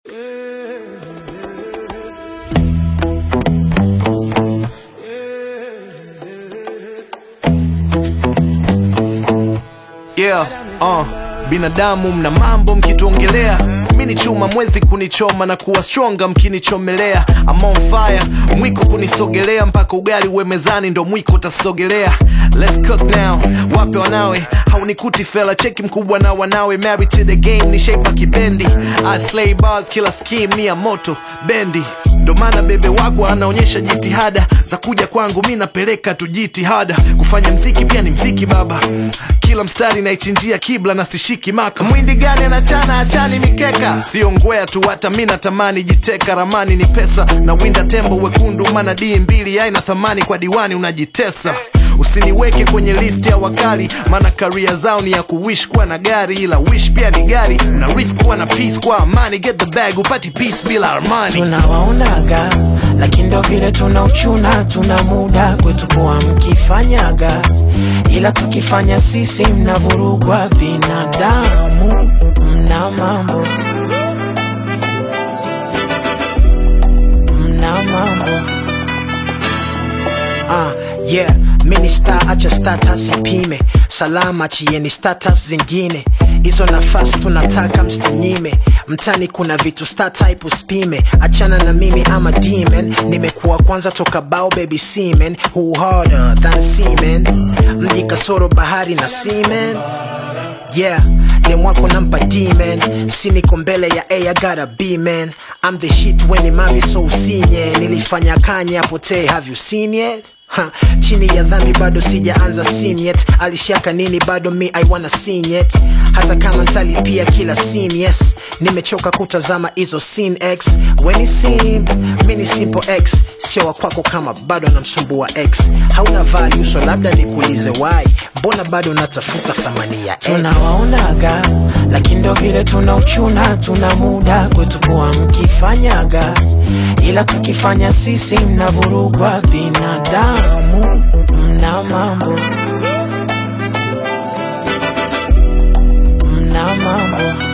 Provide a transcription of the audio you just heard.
Yeah, uh, binadamu mna mambo mkituongelea mi ni chuma mwezi kunichoma na kuwa stronga mkinichomelea I'm on fire mwiko kunisogelea mpaka ugali uwe mezani ndo mwiko utasogelea Let's cook now wape wanawe haunikuti fela cheki mkubwa na wanawe married to the game ni shape kibendi I slay bars kila scheme ni ya moto bendi ndo maana bebe wako anaonyesha jitihada za kuja kwangu mi napeleka tu jitihada kufanya mziki pia ni mziki baba kila mstari naichinjia kibla na sishiki maka mwindi gani anachana achani mikeka sio ngwea tu hata mi natamani jiteka ramani ni pesa na winda tembo wekundu mana dii mbili aina thamani kwa diwani unajitesa usiniweke kwenye list ya wakali maana karia zao ni ya kuwish kuwa na gari ila wish pia ni gari una risk kuwa na peace kwa amani get the bag upati peace bila armani tunawaonaga lakini ndo vile tuna uchuna tuna muda kwetu kuwa mkifanyaga ila tukifanya sisi mnavurugwa binadamu mna mambo mna mambo Ah, yeah mini star acha status ipime salama chieni status zingine hizo nafasi tunataka msinyime mtani kuna vitu star type usipime achana na mimi ama demon nimekuwa kwanza toka bao baby semen who harder than semen mji kasoro bahari na semen yeah demwako nampa demon si niko mbele ya a I gotta be man I'm the shit when mavi so usinye nilifanya kanye apotee have you seen yet Ha, chini ya dhambi bado sijaanza scene yet alishaka nini bado mi I wanna seen yet hata kama ntalipia kila scene yes nimechoka kutazama hizo scene x weni simp mi ni simple x sio wa kwako kama bado namsumbua x hauna value so labda nikuulize why mbona bado natafuta thamani ya x tunawaonaga lakini ndo vile tuna uchuna tuna muda kwetu kuwa mkifanyaga ila tukifanya sisi mnavurugwa binadamu mna mambo mna mambo